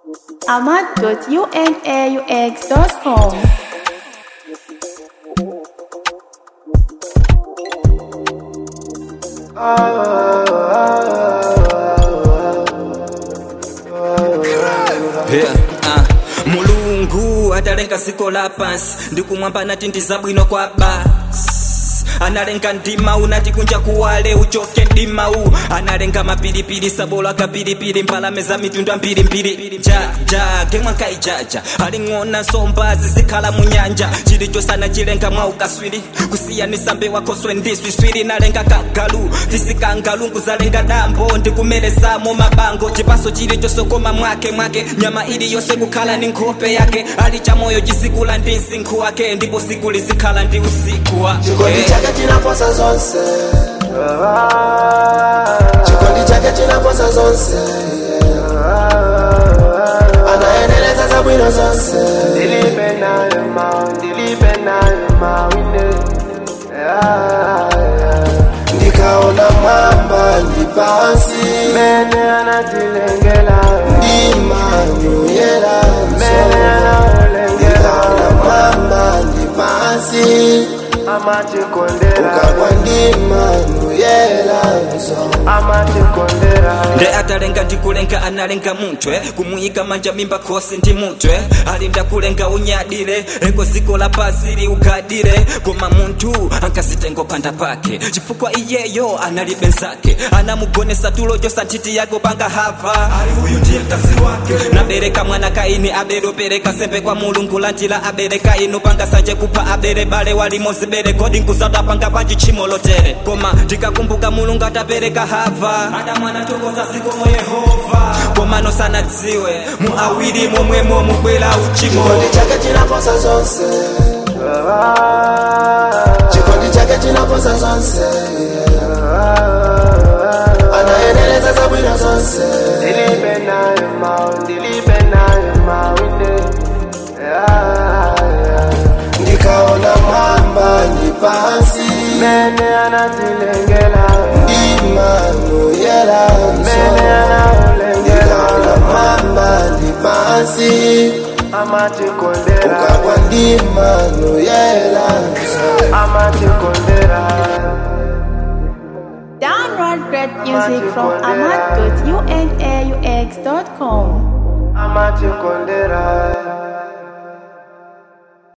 ahmad.unaux.com. Yeah, ah. mulungu atalenga dziko lapansi ndikumwamba nati ndizabwino kwa basi analenga ndima unati kunja kuwale uchoke ndima u analenga mapilipili sabola akapilipili mbalame za mitundu ambirimbiri jaja kemwankaijaja aling'ona nsomba zizikhala munyanja chilichosana chilenga mwa ukaswiri kusiyanisa mbewa khoswe ndiswiswiri nalenga kagalu tisikangalungu zalenga dambo ndikumelesamo mabango chipaso chilichosokoma mwake mwake nyama ili yonse kukhala ni nkhope yake ali cha moyo chisikula ndi msinkhu wake ndipo siku lizikhala ndi usiku wa chikondi Eh. chake chinaposa zonse chikondi chake chinaposa zonse anaendeleza zabwino zonse Dilipe nayo ma, dilipe nayo mawine. Yeah, yeah. ndikaona mwamba ndi pansi Mene anatilengela, ndimanyuyela mene anaolengela. ndikaona mwamba ndi pansi Amachikondera, ukagwa ndimanyuyela amachikondera. nde atalenga ndikulenga analenga mutwe kumuyika manja mimba khosi ndi mutwe alinda kulenga unyadire eko ziko la pasi liugadire koma munthu ankasitengo panda pake chifukwa iyeyo analibe nzake anamugonesa tulo chosa nthiti yako panga hava ali uyu ndiye mkazi wake nabereka mwana kaini abele opereka sembe kwa mulungu lantila abereka inu panga sanje kupha abele bale walimozibere kodi nkuzata panga panji tchimo lotere koma ndikakumbuka mulungu atapereka hava adamwana tokoza zikomo yehova koma nosanadziwe mu awiri momwemo mubwera uchimo chikondi chake chinaposa zonse chikondi chake chinaposa zonse anaendeleza zabwino zonse Dilipe nayo ma, dilipe nayo mawine. Yeah, yeah. ndikaona mwamba ndi pansi Mene anatilengela, ndimanyuyela mene anaolengela. ndikaona mwamba ndi pansi Amachikondera, ukagwa ndimanyuyela amachikondera. Download great music from ahmad.unaux.com. amachikondera